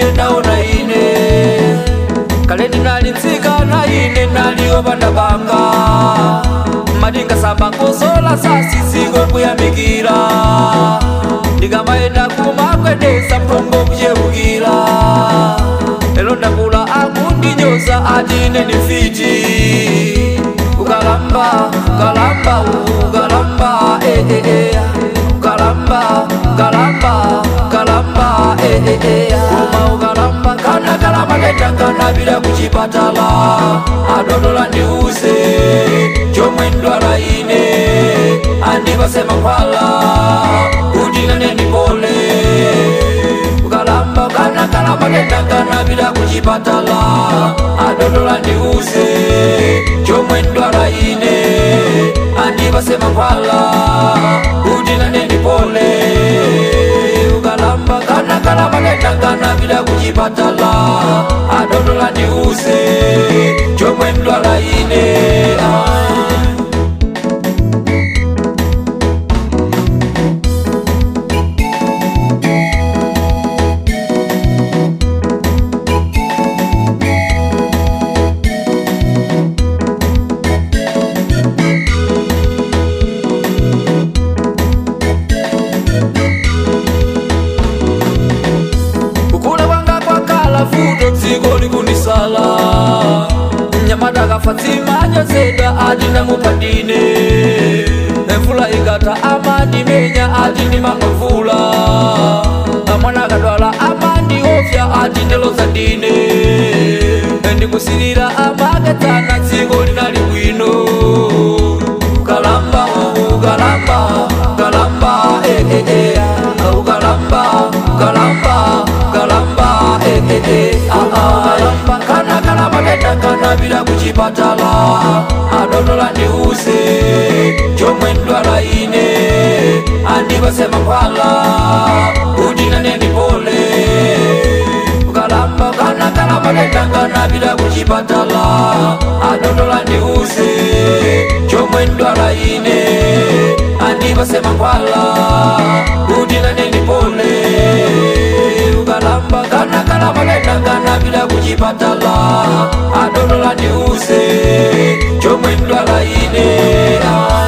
mbuye ndaona ine kale ndinali nzikana ine naliyo bana banga madingasamba nkosola sasiziko kuyamikira ndikamayenda kumakwedesa mphongo kuchepukira lero ndakula akundinyoza ati ine ni fiti ukalamba ukalamba ukalamba eh, eh, eh. ukalamba ukalamba ukalamba eh, eh, eh. uma ukalamba kana kalamba ndetangana bila kuchipatala adodola ndiuze chomwe ndwala ine andipase mankhwala kuti nane ndipole ukalamba kana kalamba ndetangana bila kuchipatala adodola ndiuze chomwe ndwala ine andipase mankhwala kuti nane ndipole ukalamba kana kalamba ndetangana bila kuchipatala adodola ndiuze chomwe ndwala ine ah. kukula kwanga kwakhala vuto dziko likunisala mnyamata kafa dzimanyozedwa ati ndamupandine mvula ikata amandimenya ati ndimangomvula mwana akadwala amandiopsa ati ndiloza ndine ndikusirira amakedzana dziko linali bwino ukalamba ukalamba ukalamba eh, eh, eh. ukalamba ukalamba ukalamba eh, eh, eh. Ah, ah. ukalamba kana kalamba ndetangana bila kuchipatala adodola ndiuze chomwe ndwala ine andipase mankhwala kuti nane ndipole ukalamba kana kalamba ndetangana bila kuchipatala adodola ndiuze chomwe ndwala ine andipase mankhwala kuti nane ndipole ukalamba kana kalamba ndetangana bila kuchipatala adodola ndiuze chomwe ndwala ine ah.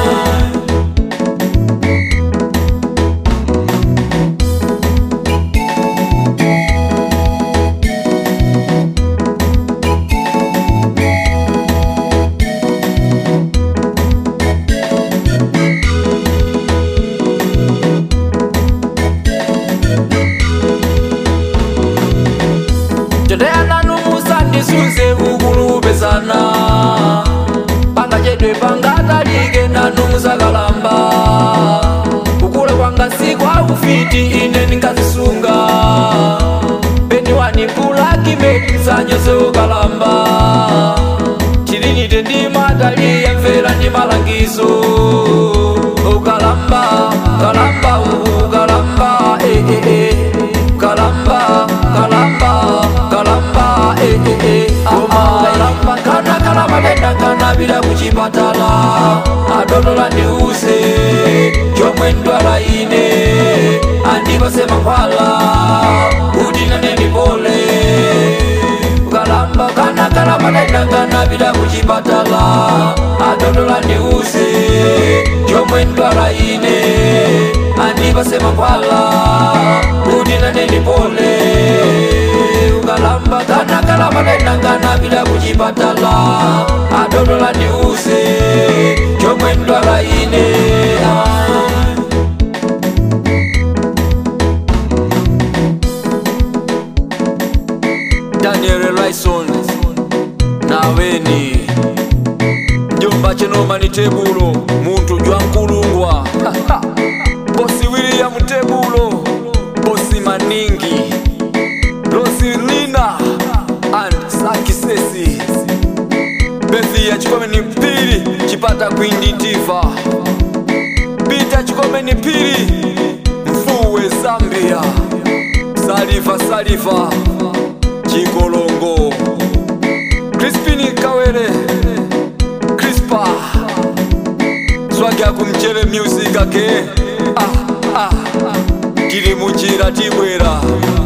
Tetea nanu musandisuze ukulupezana panga chedwe pangatalike nanu musakalamba kukula kwanga sikwa ufiti ine ningazisunga peniwani kulakimeti msanyoze ukalamba chilinite ndi mataliya mvera ndi malangizo ukalamba ukalamba ukalamba eh, eh, eh. ukalamba ukalamba ukalamba eh, eh, eh. ukalamba kana kalamba ndetangana bila kuchipatala adodola ndiuze chomwe ndwala ine andipase mankhwala kuti nane ndipole ukalamba kana kalamba ndetangana bila kuchipatala adodola ndiuze chomwe ndwala ine andipase mankhwala kuti nane ndipole ukalamba kana kalamba ndetangana bila kuchipatala adodola ndiuze chomwe ndwala ine ah. daniel lyson naweni mjomba chenoma ni tebulo muntu jwa nkulungwa bosi william tebulo bosi maningi rosilina and sakisesi bethi ya chikome ni pili chipata kwindi ntiva pita chikome ni pili mfuwe zambia saliva saliva chikolongo crispini kawere crispa swagya kumchere music ake ah, ah, tili munjira tibwera